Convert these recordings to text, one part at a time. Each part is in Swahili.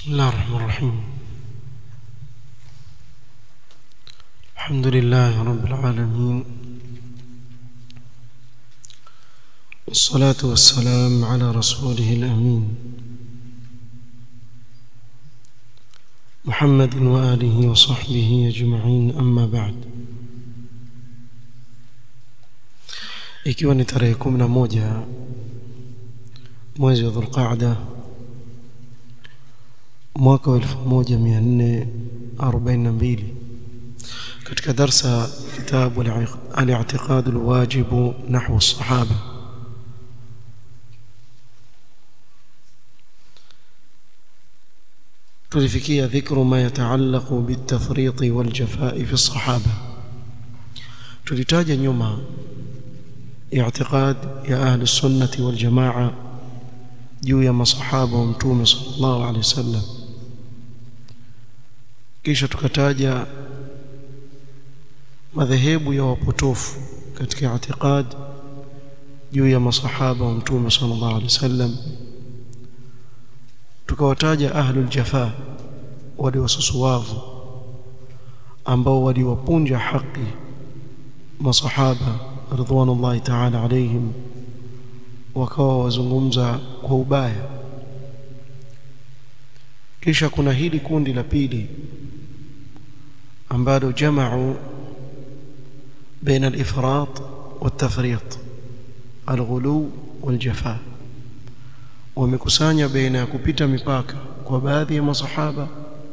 بسم الله الرحمن الرحيم الحمد لله رب العالمين والصلاة والسلام على رسوله الأمين محمد وآله وصحبه أجمعين أما بعد ikiwa ni tarehe kumi na moja mwezi wa dhulqaada mwaka wa elfu moja mia nne arobaini na mbili katika darsa kitabu al-i'tiqad al-wajib nahwu as-sahaba tulifikia dhikru ma yataallaqu bit-tafriط wal-jafaa'i fi as-sahaba tulitaja nyuma i'tiqad ya ahli sunnati wal jamaa juu ya masahaba wa mtume sallallahu alaihi wasallam kisha tukataja madhehebu ya wapotofu katika i'tiqad juu ya masahaba wa mtume sallallahu alaihi wasallam tukawataja ahlul jafa wale wasusuwavu ambao waliwapunja haki masahaba ridwanullahi ta'ala alaihim wakawa wazungumza kwa ubaya kisha kuna hili kundi la pili ambalo jamau بين الإفراط والتفريط الغلو والجفاء wamekusanya baina ya kupita mipaka kwa baadhi ya masahaba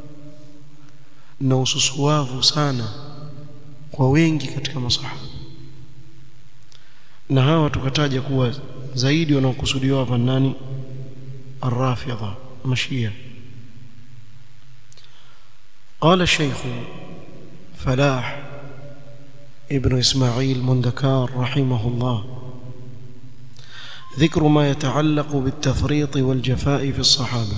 na ususuwavu sana kwa wengi katika masahaba na hawa tukataja kuwa zaidi wanaokusudiwa hapa nani الرافضة مشية قال الشيخ فلاح ابن إسماعيل مندكار رحمه الله ذكر ما يتعلق بالتفريط والجفاء في الصحابة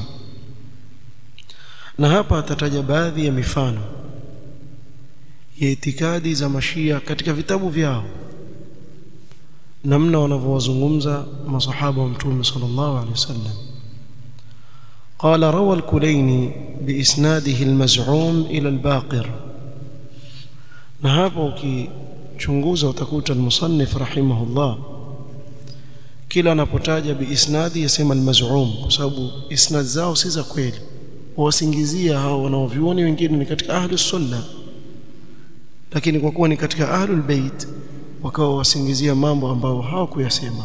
na hapa atataja baadhi ya mifano ya itikadi za mashia katika vitabu vyao namna wanavyowazungumza masahaba wa mtume sallallahu alaihi wasallam قال روى الكليني بإسناده المزعوم إلى الباقر na hapo ukichunguza utakuta al-musannif rahimahullah kila anapotaja biisnadi yasema al-maz'um kwa sababu isnad zao si za kweli wasingizia hao wanaovioni wengine ni katika ahlus sunna lakini kwa kuwa ni katika ahlul bait wakawa wasingizia mambo ambayo hawakuyasema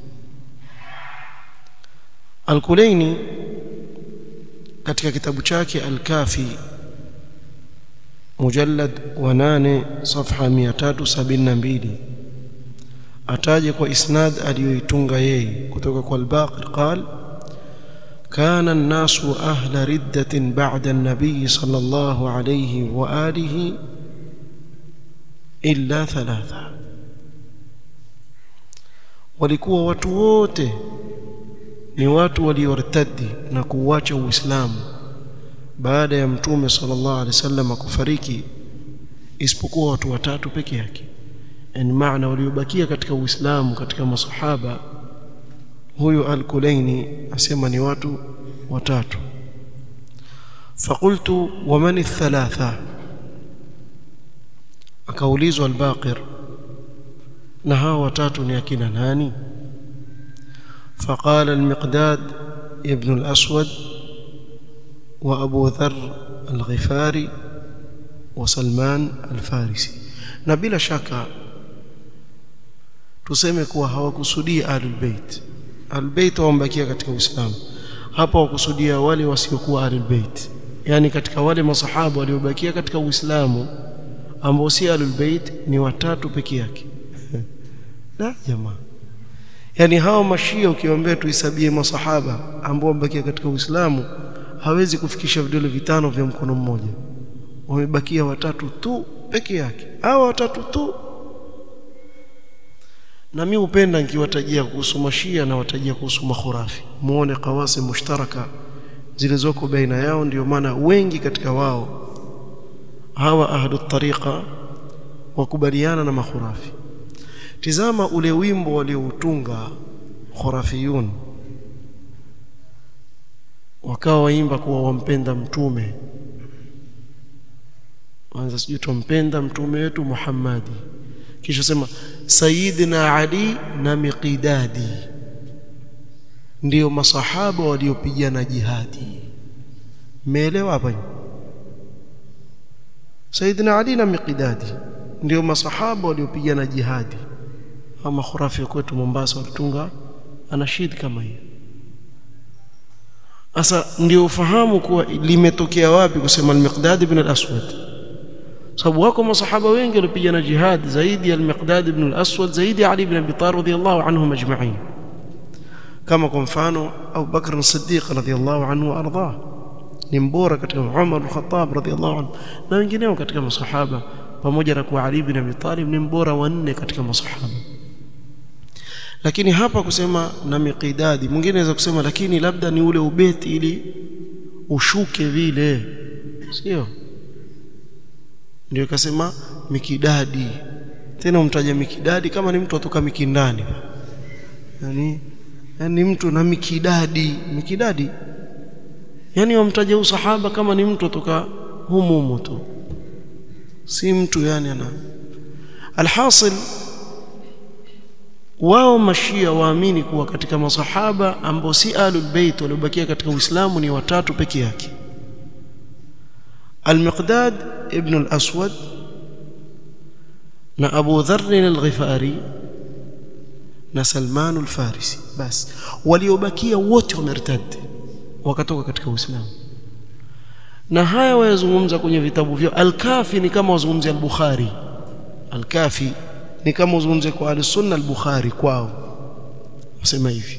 al-Kulaini katika kitabu chake al-Kafi mujallad wa 8 safha 372 ataje kwa isnad aliyoitunga yeye kutoka kwa al-Baqir qal كان الناس أهل ردة بعد النبي صلى الله عليه وآله إلا ثلاثة walikuwa watu wote ni watu waliortadi na kuuacha Uislamu baada ya mtume sallallahu alaihi wasallam kufariki isipokuwa watu watatu peke yake yani maana waliobakia katika Uislamu katika masahaba huyu al-Kulaini asema ni watu watatu فقلت ومن الثلاثه akaulizwa al-Baqir na hao watatu ni akina nani فقال المقداد ابن الأسود وأبو ذر الغفاري وسلمان الفارسي na bila shaka tuseme kuwa hawakusudia ahlul bait ahlul bait wambakia katika uislamu hapa wakusudia wale wasiokuwa ahlul bait yani katika wale masahaba waliobakia katika uislamu ambao si ahlul bait ni watatu peke yake la jamaa yani hao mashia ukiwaambia tuhesabie masahaba ambao wamebakia katika uislamu hawezi kufikisha vidole vitano vya mkono mmoja wamebakia watatu tu peke yake hao watatu tu na mimi upenda nikiwatajia kuhusu mashia na watajia kuhusu makhurafi muone kawasi mushtaraka zilizoko baina yao ndio maana wengi katika wao hawa ahlu tariqa wakubaliana na makhurafi tizama ule wimbo walioutunga khurafiyun wakawa waimba kuwa wampenda mtume wanza sijui tumpenda mtume wetu Muhammadi kisha sema Sayyidina Ali na Miqdadi ndio masahaba waliopigana jihadi mmeelewa hapa Sayyidina Ali na Miqdadi ndio masahaba waliopigana jihadi ama khurafi kwetu Mombasa walitunga anashid kama hiyo sasa ndio ufahamu kuwa limetokea wapi kusema al-Miqdad ibn al-Aswad sababu wako masahaba wengi walipigana jihad zaidi ya al-Miqdad ibn al-Aswad zaidi ya Ali ibn Abi Talib radiyallahu anhum ajma'in kama kwa mfano Abu Bakr as-Siddiq radiyallahu anhu arda ni mbora katika Umar al-Khattab radiyallahu anhu na wengineo katika masahaba pamoja na kuwa Ali ibn Abi Talib ni mbora wa nne katika masahaba lakini hapa kusema na miqidadi mwingine anaweza kusema lakini labda ni ule ubeti ili ushuke vile sio ndio ikasema mikidadi tena umtaja mikidadi kama ni mtu atoka mikindani yani yani mtu na mikidadi mikidadi yani wamtaja usahaba kama ni mtu atoka humu humu tu si mtu yani ana alhasil wao mashia waamini kuwa katika masahaba ambao si alul bait waliobakia katika Uislamu ni watatu peke yake Al-Miqdad ibn al-Aswad na Abu Dharr al-Ghifari na Salman al-Farisi bas waliobakia wote wamertad wakatoka katika Uislamu na haya wayazungumza kwenye vitabu vyao al-Kafi ni kama wazungumzia al-Bukhari al-Kafi ni kama uzungumze kwa al-Sunna al-Bukhari kwao wasema hivi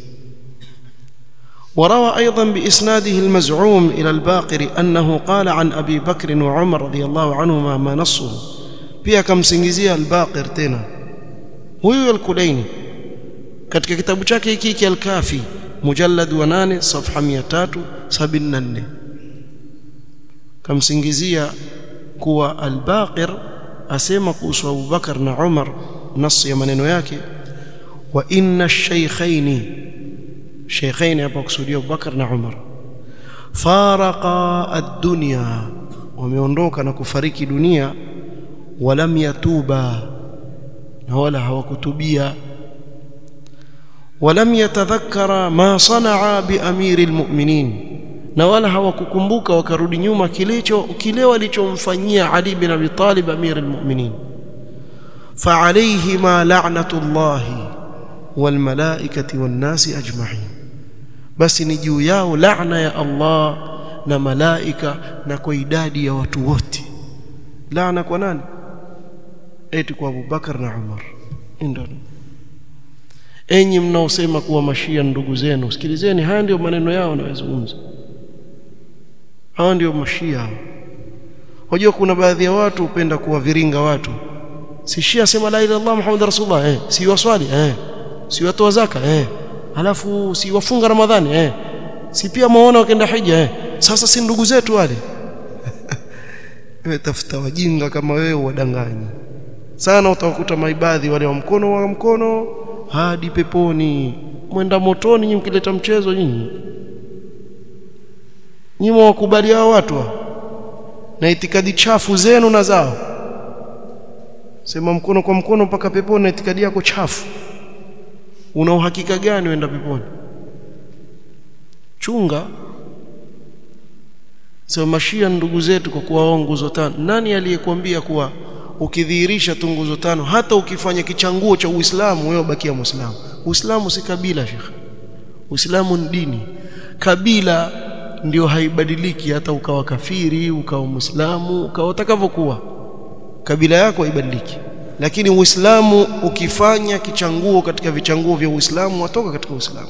وروى أيضا بإسناده المزعوم إلى الباقر أنه قال عن أبي بكر وعمر رضي الله عنهما ما نصه pia akamsingizia al-Baqir tena huyu al-Kulaini katika kitabu chake hiki hiki al-Kafi mujallad wa 8 safha 374 kamsingizia kuwa al-Baqir asema kuhusu Abu Bakar na Umar nasi ya maneno yake wa inna ash-shaykhaini shaykhaini hapa kusudia Abu Bakar na Umar faraqa ad-dunya wameondoka na kufariki dunia walam yatuba na wala hawakutubia walam yatadhakkara ma sanaa bi amiril mu'minin na wala hawakukumbuka wakarudi nyuma kilicho kile walichomfanyia Ali bin Abi Talib amir almu'minin فعليهما لعنه الله والملائكه والناس اجمعين بس ni juu yao laana ya Allah na malaika na kwa idadi ya watu wote laana kwa nani eti kwa Abu Bakar na Umar ndio enyi mnaosema kuwa mashia ndugu zenu sikilizeni haya ndio maneno yao wanayozungumza hawa ndio mashia unajua kuna baadhi ya watu hupenda kuwaviringa watu si shia sema la ilaha illallah muhammad rasulullah eh si waswali eh si watoa zaka eh alafu si wafunga ramadhani eh si pia maona wakaenda hija eh sasa si ndugu zetu wale wewe tafuta wajinga kama wewe wadanganyi sana utawakuta maibadhi wale wa mkono wa mkono hadi peponi mwenda motoni nyinyi mkileta mchezo nyinyi nyinyi wakubali hao watu na itikadi chafu zenu na zao sema mkono kwa mkono mpaka peponi na itikadi yako chafu una uhakika gani uenda peponi chunga sema mashia ndugu zetu kwa kuwa nguzo tano nani aliyekwambia kuwa ukidhihirisha tu nguzo tano hata ukifanya kichanguo cha Uislamu wewe bakia Muislamu Uislamu si kabila shekhe Uislamu ni dini kabila ndio haibadiliki hata ukawa kafiri ukawa Muislamu ukawa utakavyokuwa kabila yako haibadiliki lakini Uislamu ukifanya kichanguo katika vichanguo vya Uislamu watoka katika Uislamu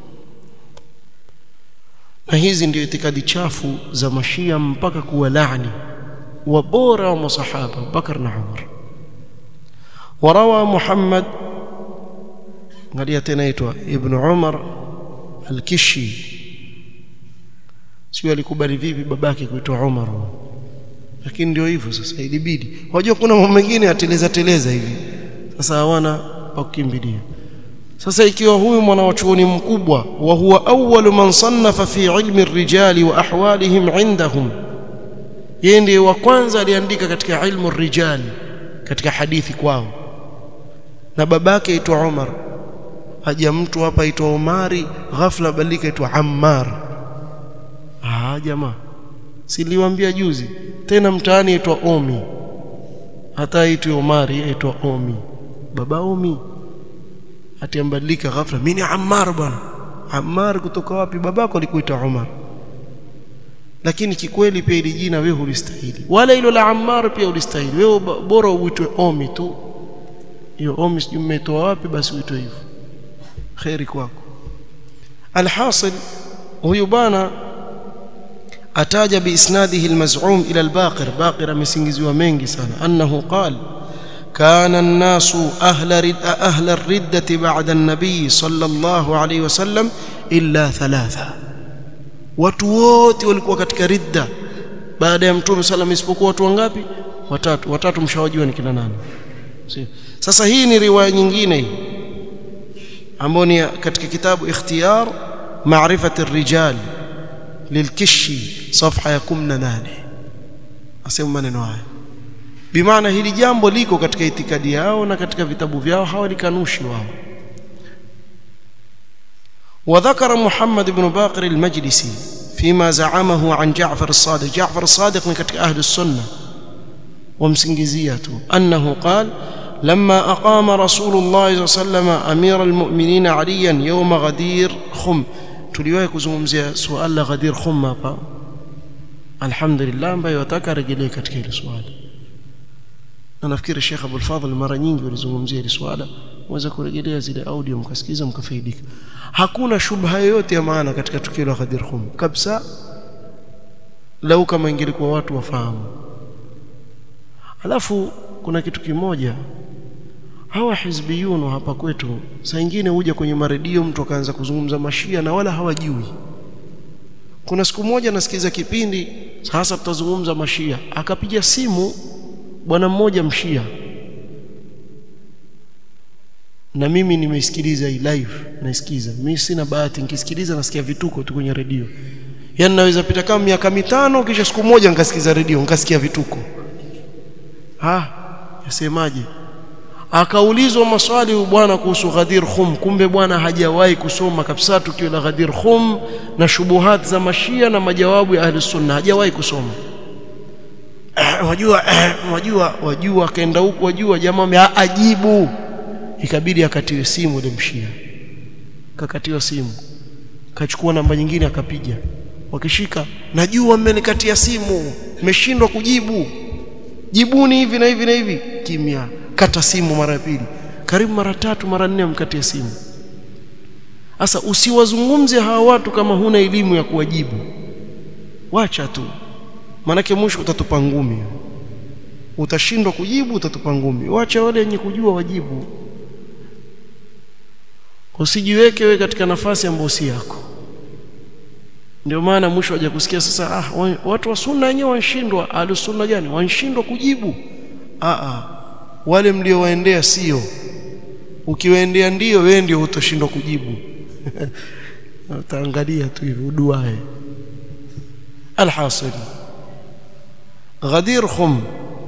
na hizi ndio itikadi chafu za mashia mpaka kuwa laani وبورا ومصحابة بكر وعمر وروى محمد قال تنايتوا ابن عمر الكشي sio alikubali vipi babake kuitwa Umar lakini ndio hivyo sasa ilibidi unajua kuna mambo mengine ateleza teleza hivi sasa hawana pa kukimbilia sasa ikiwa huyu mwanachuoni mkubwa wa huwa awwalu man sannafa fi ilmi rijali wa ahwalihim indahum yeye ndiye wa kwanza aliandika katika ilmu rijal katika hadithi kwao na babake aitwa Umar aja mtu hapa aitwa Umari ghafla badilika aitwa Ammar ah jamaa siliwaambia juzi tena mtaani aitwa Omi hata aitwa Umari aitwa Omi baba Omi atiambadilika ghafla mimi ni Ammar bwana Ammar kutoka wapi babako alikuita Umar lakini kikweli pia ili jina wewe hulistahili wala hilo la Ammar pia ulistahili wewe bora uitwe Omi tu hiyo Omi sijui mmetoa wapi basi uitwe hivyo khairi kwako alhasil huyu bwana ataja biisnadihi almaz'um ila albaqir baqir amesingiziwa mengi sana annahu qala كان الناس أهل رد أهل الردة بعد النبي صلى الله عليه وسلم إلا ثلاثة watu wote walikuwa katika ridda baada ya mtume sallam isipokuwa watu wangapi watatu watatu mshawajua ni kina nani sasa hii ni riwaya nyingine hii ambayo ni katika kitabu ikhtiyar maarifati rijal lilkishi safha ya 18 asema maneno haya bimaana hili jambo liko katika itikadi yao na katika vitabu vyao hawalikanushi wao وذكر محمد بن باقر المجلسي فيما زعمه عن جعفر الصادق جعفر الصادق من كتك أهل السنة ومسنجزيته أنه قال لما أقام رسول الله صلى الله عليه وسلم أمير المؤمنين عليا يوم غدير خم tuliwahi kuzungumzia suala la ghadir khum hapa alhamdulillah ambaye wataka rejelee katika hili swali na nafikiri Sheikh Abdul Fadhil mara nyingi walizungumzia hili swala mweza kurejelea zile audio mkasikiza mkafaidika hakuna shubha yoyote ya maana katika tukio la Ghadir Khum kabisa lau kama ingelikuwa watu wafahamu alafu kuna kitu kimoja hawa hizbiyun hapa kwetu saa nyingine huja kwenye maredio mtu akaanza kuzungumza mashia na wala hawajui kuna siku moja nasikiza kipindi sasa tutazungumza mashia akapiga simu bwana mmoja mshia na mimi nimeisikiliza hii live naisikiza mimi sina bahati nikisikiliza nasikia vituko tu kwenye redio yaani naweza pita kama miaka mitano kisha siku moja nikasikiza redio nikasikia vituko ha yasemaje akaulizwa maswali bwana kuhusu Ghadir Khum kumbe bwana hajawahi kusoma kabisa tukio la Ghadir Khum na shubuhat za mashia na majawabu ya ahli sunna hajawahi kusoma wajua wajua wajua akaenda huko wajua jamaa ajibu ikabidi akatiwe simu ile mshia kakatiwa simu kachukua namba nyingine akapiga wakishika najua mmenikatia simu mmeshindwa kujibu jibuni hivi na hivi na hivi kimya kata simu mara ya pili karibu mara tatu mara nne mkatia simu sasa usiwazungumze hawa watu kama huna elimu ya kuwajibu wacha tu manake mwisho utatupa ngumi utashindwa kujibu utatupa ngumi wacha wale wenye kujua wajibu usijiweke wewe katika nafasi ambayo si yako ndio maana mwisho waje kusikia sasa ah, watu wa sunna wenyewe wanshindwa alusunna gani wanshindwa kujibu ah, ah. wale mliowaendea sio ukiwaendea ndio wewe ndio utoshindwa kujibu utaangalia tu hivi uduae alhasil Ghadir Khum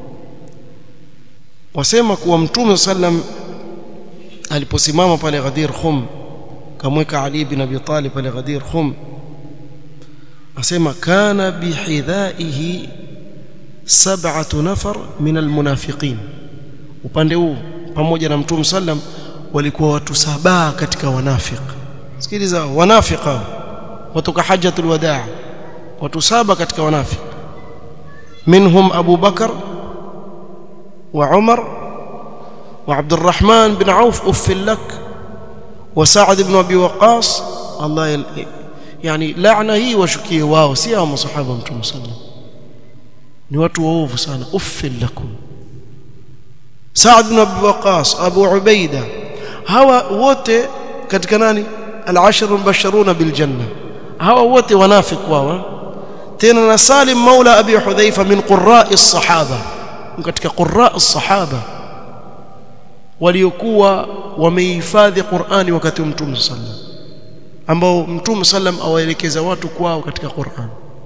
wasema kuwa Mtume sallam aliposimama pale Ghadir Khum kamweka Ali bin Abi Talib pale Ghadir Khum asema kana bihidhaihi sab'atu nafar min almunafiqin upande huu pamoja na Mtume sallam walikuwa watu saba katika wanafiq sikiliza wanafiqa watoka hajjatul wadaa watu saba katika wanafiq منهم أبو بكر وعمر وعبد الرحمن بن عوف أف لك وسعد بن أبي وقاص الله يل... يعني لعنة هي وشكيه واو سيا صحابة متوم صلى ni watu waovu sana uffil lakum Saad bin Abi Waqas Abu Ubaida hawa wote katika nani al-ashru mubashiruna bil janna hawa wote wanafiki wao tena na Salim Maula Abi Hudhaifa min qurra'i as-sahaba katika qurra'i as-sahaba waliokuwa wamehifadhi Qur'ani wakati wa Mtume sallam ambao Mtume sallam awaelekeza watu kwao katika Qur'an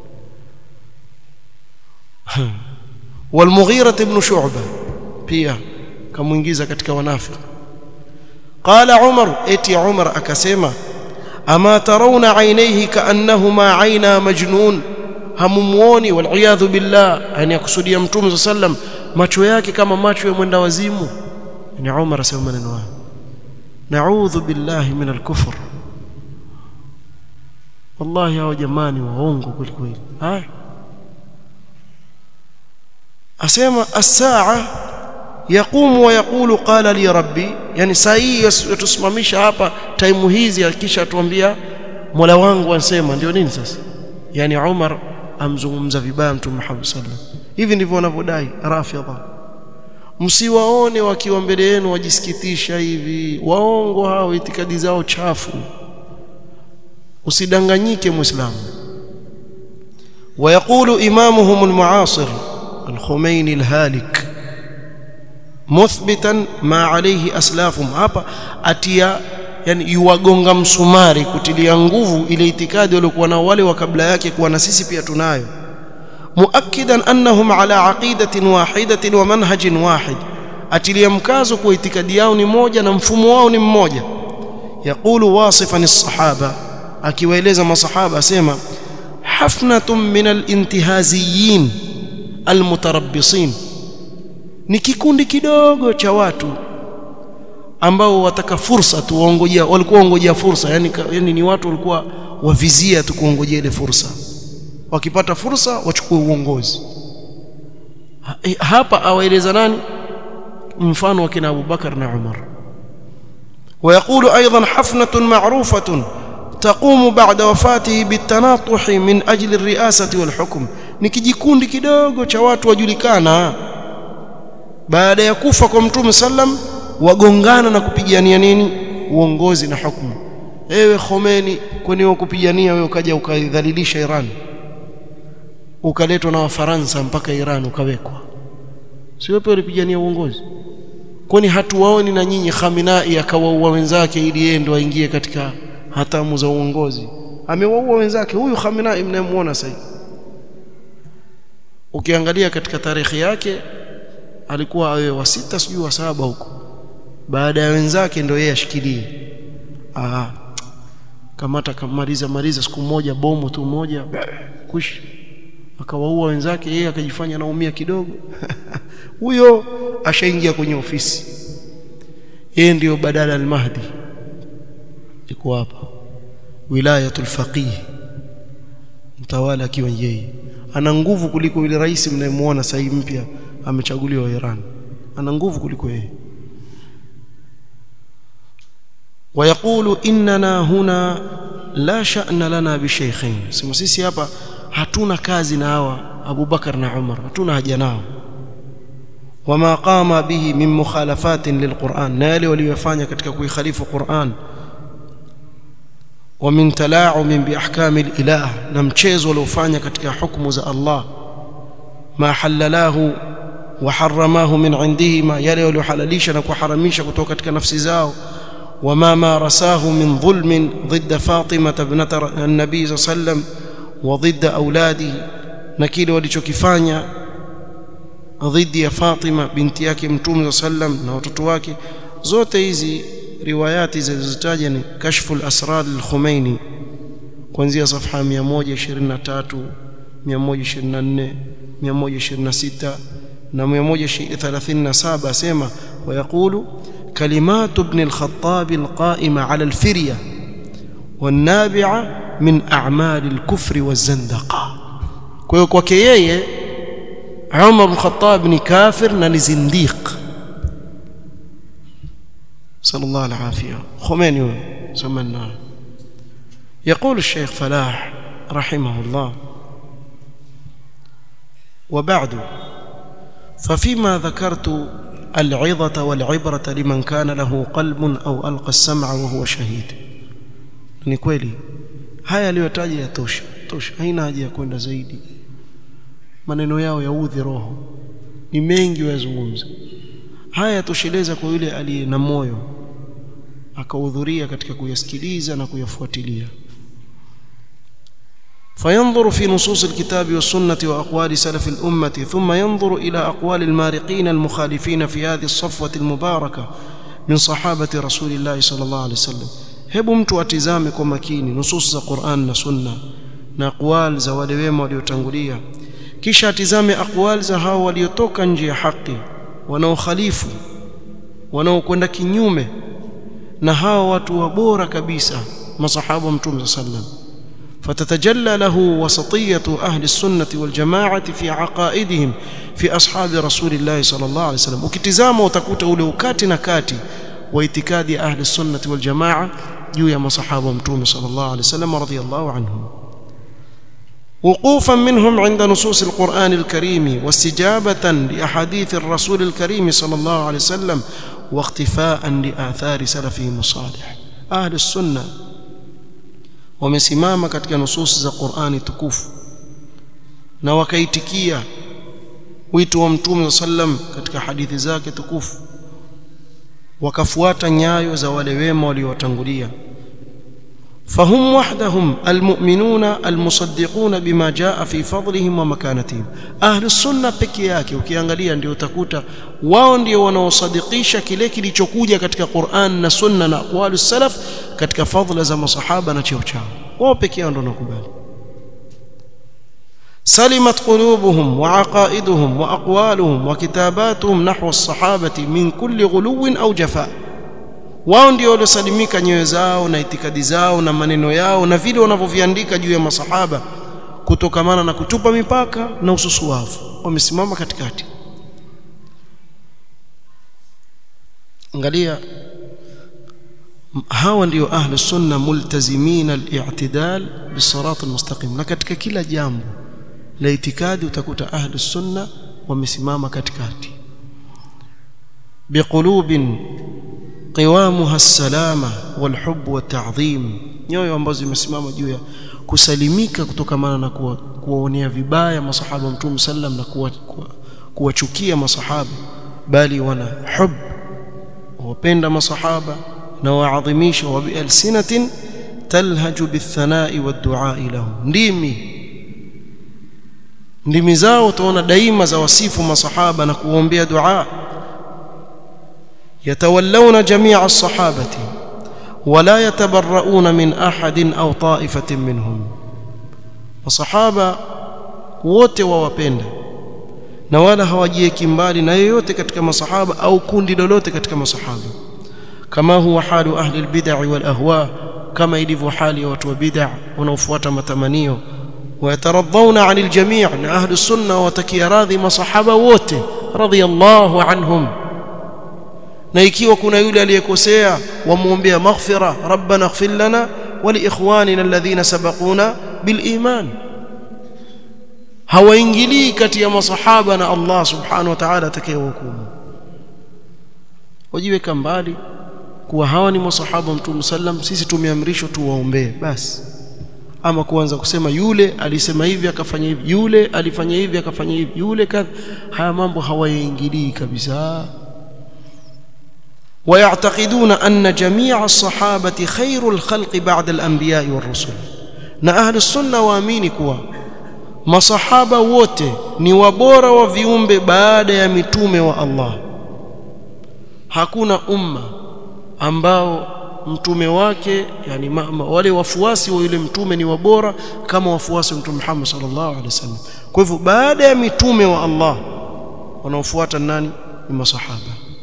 والمغيرة بن شعبة pia kamuingiza katika wanafiki qala Umar eti Umar akasema ama tarawna aynayhi kaannahuma ayna majnun hamumuoni wal billah yani akusudia mtume sallam macho yake kama macho ya mwenda wazimu ni Umar asema maneno haya na'udhu billahi min al-kufr wallahi hao jamani waongo kweli kweli haya asema as-saa yaqumu wa yaqulu qala li rabbi yani saa hii yatusimamisha hapa time hizi akisha atuambia Mola wangu ansema ndio nini sasa yani Umar amzungumza vibaya mtume Muhammad sallallahu hivi ndivyo wanavyodai rafidha msiwaone wakiwa mbele yenu wajisikitisha hivi waongo hao itikadi zao chafu usidanganyike muislamu ويقول إمامهم المعاصر الخميني الهالك مثبتا ما عليه أسلافهم hapa atia yani yuwagonga msumari kutilia nguvu ile itikadi waliokuwa nao wale wa kabla yake kuwa na sisi pia tunayo muakkidan annahum ala aqidatin wahidatin wa manhajin wahid atilia mkazo kwa itikadi yao ni moja na mfumo wao ni mmoja yaqulu wasifan as-sahaba akiwaeleza masahaba asema hafnatun min al-intihaziyin al-mutarabbisin ni kikundi kidogo cha watu ambao wataka fursa tu waongojea walikuwa waongojea fursa yani, yani ni watu walikuwa wavizia tu kuongojea ile fursa wakipata fursa wachukue uongozi hapa awaeleza nani mfano wa kina Abubakar na Umar ويقول ايضا حفنه معروفه تقوم بعد وفاته بالتناطح من اجل الرئاسه والحكم ni kijikundi kidogo cha watu wajulikana baada ya kufa kwa mtume sallam wagongana na kupigania nini uongozi na hukumu ewe Khomeini kwani wewe kupigania wewe ukaja ukaidhalilisha Iran ukaletwa na Wafaransa mpaka Iran ukawekwa si wewe ulipigania uongozi kwani hatuwaoni na nyinyi Khamenei akawaua wenzake ili yeye ndo aingie katika hatamu za uongozi amewaua wenzake huyu Khamenei mnayemuona sasa ukiangalia katika tarehe yake alikuwa awe wa sita sijui wa saba huko baada ya wenzake ndio yeye ashikilie ah kamata kamaliza maliza siku moja bomu tu moja kush akawaua wenzake yeye akajifanya naumia kidogo huyo ashaingia kwenye ofisi yeye ndiyo badala al-Mahdi iko hapa wilayatul faqih mtawala akiwa yeye ana nguvu kuliko yule rais mnayemuona sasa mpya amechaguliwa Iran ana nguvu kuliko yeye ويقول اننا هنا لا شأن لنا بشيخين sema sisi hapa hatuna kazi na hawa Abu Bakar na Umar hatuna haja nao wama qama bihi min mukhalafatin lilquran na yale waliyofanya katika kuikhalifu Qur'an wa min tala'um bi ahkam alilah na mchezo waliofanya katika hukumu za Allah ma halalahu wa haramahu min indihima yale waliohalalisha na kuharamisha kutoka katika nafsi zao وما مارساه من ظلم ضد فاطمة ابنة النبي صلى الله عليه وسلم وضد أولاده نكيل walichokifanya dhidi ya Fatima binti yake Mtume sallam na watoto wake zote hizi riwayati zilizotaja ni kashful asrar al-Khumaini kuanzia safha 123 124 126 na 137 asema ويقول كلمات ابن الخطاب القائمة على الفرية والنابعة من أعمال الكفر والزندقة كويو kwake yeye Umar bin Khattab ni kafir na ni zindiq sallallahu alafia Khomeini سمعنا يقول الشيخ فلاح رحمه الله وبعد ففيما ذكرت العظة والعبرة لمن كان له قلب أو ألقى السمع وهو شهيد ni kweli haya aliyotaja yatosha tosha haina haja ya kwenda zaidi maneno yao yaudhi roho ni mengi wayazungumza haya tosheleza kwa yule aliye na moyo akahudhuria katika kuyasikiliza na kuyafuatilia فينظر في نصوص الكتاب والسنة وأقوال سلف الأمة ثم ينظر إلى أقوال المارقين المخالفين في هذه الصفوة المباركة من صحابة رسول الله صلى الله عليه وسلم hebu mtu atizame kwa makini nusus za Qur'an na Sunna na aqwal za wale wema waliotangulia kisha atizame aqwal za hao waliotoka nje ya haki wanaokhalifu wanaokwenda kinyume na hao watu wa bora kabisa masahaba mtume sallam فتتجلى له وسطية أهل السنة والجماعة في عقائدهم في أصحاب رسول الله صلى الله عليه وسلم وكتزام وتكوت أولو كات نكاتي واعتكاد أهل السنة والجماعة جويا مصحابة متوم صلى الله عليه وسلم رضي الله عنهم وقوفا منهم عند نصوص القرآن الكريم واستجابة لأحاديث الرسول الكريم صلى الله عليه وسلم واختفاء لآثار سلفهم الصالح أهل السنة wamesimama katika nususi za Qur'ani tukufu na wakaitikia wito wa Mtume sallam katika hadithi zake tukufu wakafuata nyayo za wale wema waliowatangulia فهم وحدهم المؤمنون المصدقون بما جاء في فضلهم ومكانتهم اهل السنه peke yake ukiangalia ndio utakuta wao ndio wanaosadikisha kile kilichokuja katika Qur'an na Sunna na aqwalu salaf katika fadhila za masahaba na cheo chao wao peke yao ndio wanakubali سلمت قلوبهم وعقائدهم واقوالهم وكتاباتهم نحو الصحابه من كل غلو او جفاء wao ndio waliosalimika nyoyo zao na itikadi zao na maneno yao na vile wanavyoviandika juu ya masahaba kutokamana na kutupa mipaka na ususuwavu wamesimama katikati angalia hawa ndio ahlu sunna multazimina al-i'tidal bisirat al-mustaqim na katika kila jambo la itikadi utakuta ahlu sunna wamesimama katikati biqulubin qiwamuha salama walhub watadhim nyoyo ambazo zimesimama juu ya kusalimika kutokamana na kuwaonea vibaya masahaba mtume sallam na kuwachukia masahaba bali wana hub wapenda masahaba na waadhimisha wa bialsinatin talhaju bithanai wadduai lahum ndimi ndimi zao utaona daima za wasifu masahaba na kuombea dua يتولون جميع الصحابة ولا يتبرؤون من أحد أو طائفة منهم وصحابة wote wawapenda na wala hawajieki mbali na yoyote katika masahaba au kundi lolote katika masahaba kama huwa halu ahli albid'i wal ahwa kama ilivyo hali ya watu wa bid'a wanaofuata matamanio wayataradhauna 'anil jami' na ahli sunna watakia radhi masahaba wote radiyallahu anhum na ikiwa kuna yule aliyekosea wamuombea maghfira rabbana ighfir lana wa li ikhwanina alladhina sabaquna bil iman hawaingilii kati ya masahaba na Allah subhanahu wa ta'ala atakayehukumu wajiweka mbali kuwa hawa ni masahaba mtume sallam sisi tumeamrishwa tuwaombee basi ama kuanza kusema yule alisema hivi akafanya hivi yule alifanya hivi akafanya hivi yule kadha haya mambo hawayaingilii kabisa ويعتقدون أن جميع الصحابة خير الخلق بعد الأنبياء والرسل na ahli sunna waamini kuwa masahaba wote ni wabora wa viumbe baada ya mitume wa Allah hakuna umma ambao mtume wake yani ma, wale wafuasi wa yule mtume ni wabora kama wafuasi wa mtume Muhammad sallallahu alaihi wasallam kwa hivyo baada ya mitume wa Allah wanaofuata nani ni masahaba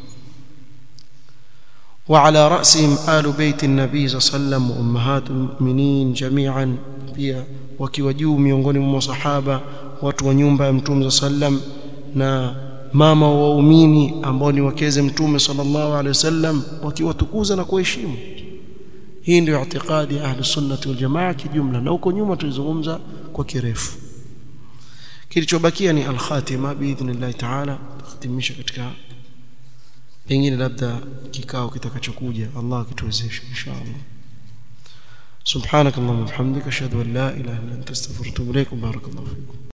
وعلى رأسهم آل بيت النبي صلى الله عليه وسلم وأمهات المؤمنين جميعا pia wakiwa juu miongoni mwa masahaba watu wa nyumba ya mtume sallam na mama wa waumini ambao ni wakeze mtume sallallahu alaihi wasallam wakiwatukuza na kuheshimu hii ndio itikadi ya ahli sunnati wal jamaa kijumla na huko nyuma tulizungumza kwa kirefu kilichobakia ni al-khatima biidhnillah ta'ala tutahitimisha katika pengine labda kikao kitakachokuja Allah akituwezesha inshallah سبحانك اللهم وبحمدك اشهد ان لا اله الا انت استغفرك واتوب اليك بارك الله فيكم